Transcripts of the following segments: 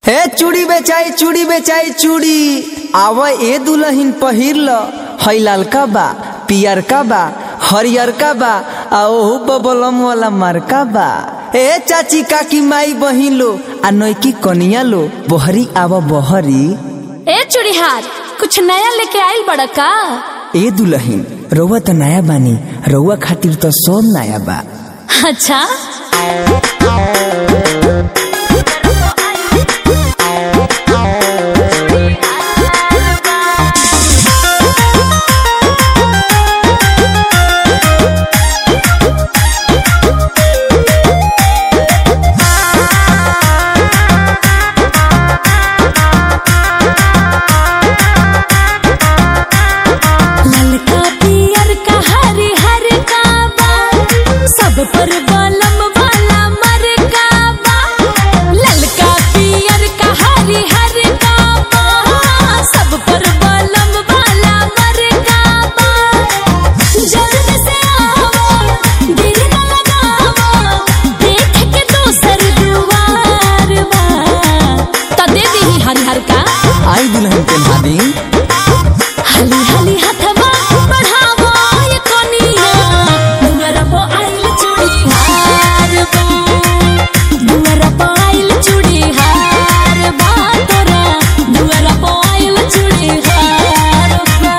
ए चूड़ी बेचाई चूड़ी बेचाई चूड़ी आव ए दुल्हन पहिर ल हई लालका बा पियरका बा हरियरका बा आ ओहू बबलम वाला मारका बा ए चाची काकी माई बहिन लो आ नैकी कनिया लो बहरी आव बहरी ए चूड़ीहार कुछ नया लेके आइल बड़ा का ए दुल्हन रउआ त नया बानी रउआ खातिर त सब नया बा अच्छा ललका पियर का हरी हर का बा सब पर बलम वाला मर का बा ललका पियर का हरी हर का बा सब पर बलम वाला मर का बा जल्द से आओ देर न लगाओ देख के दोसर दुआर बा त दे दी हरी हर का आई दुल्हन पेन्हा दी हली हली हथवा बढ़ावो ये कोनिया दुअरा पो आइल चूड़ी हार बा दुअरा पो आइल चूड़ी हार बा तोरा दुअरा पो आइल चूड़ी हार बा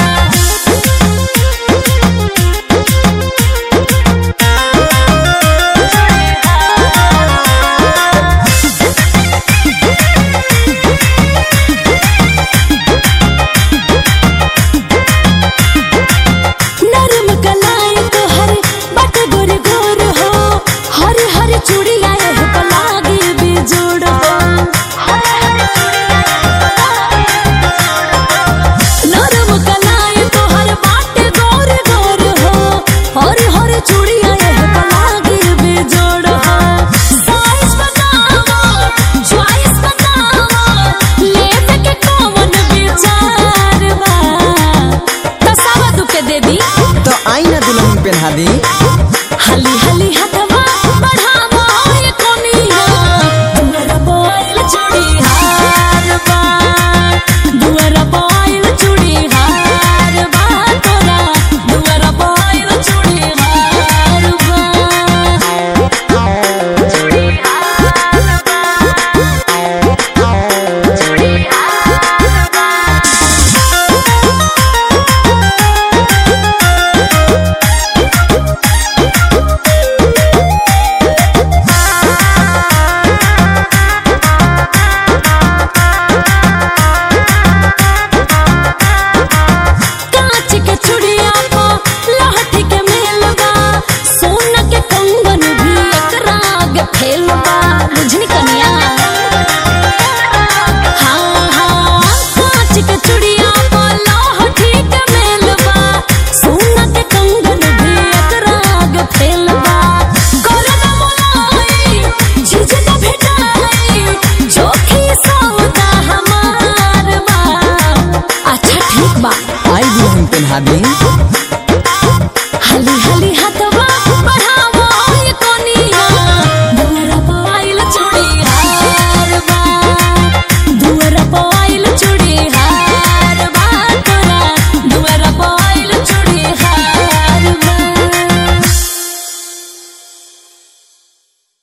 नरम कलाई तो हर बट गोर गोर हो हर हर चूड़िया एह पलागी बेजोड़ हो नरम कलाई तो हर बाट गोर गोर हो हर हर चूड़िया एह पलागी बेजोड़ हो साइज बतावा चॉइस बतावा लेवे के कौन विचार बा तसावा दुके दे दी तो आई ना दुल्हन पेन्हा दी हली हली हथवा बढ़ावो ये कोनिया दुअरा बोइल चूड़ी हार बा दुअरा बोइल चूड़ी हार बा तोरा दुअरा बोइल चूड़ी हार बा चूड़ी हार बा चूड़ी हार बा कांच के चूड़िया पो लहठी के मेलबा सोना के कंगन भी एकरा आगे फैलबा बुझनी कनिया हाँ हाँ कांच के चूड़िया पो लहठी के मेलबा सोना के कंगन भी एकरा आगे फैलबा करना मोलाई झिझ न भेटाई जोखी सौदा हमार बा अच्छा ठीक बा आई दुल्हन पेन्हा दी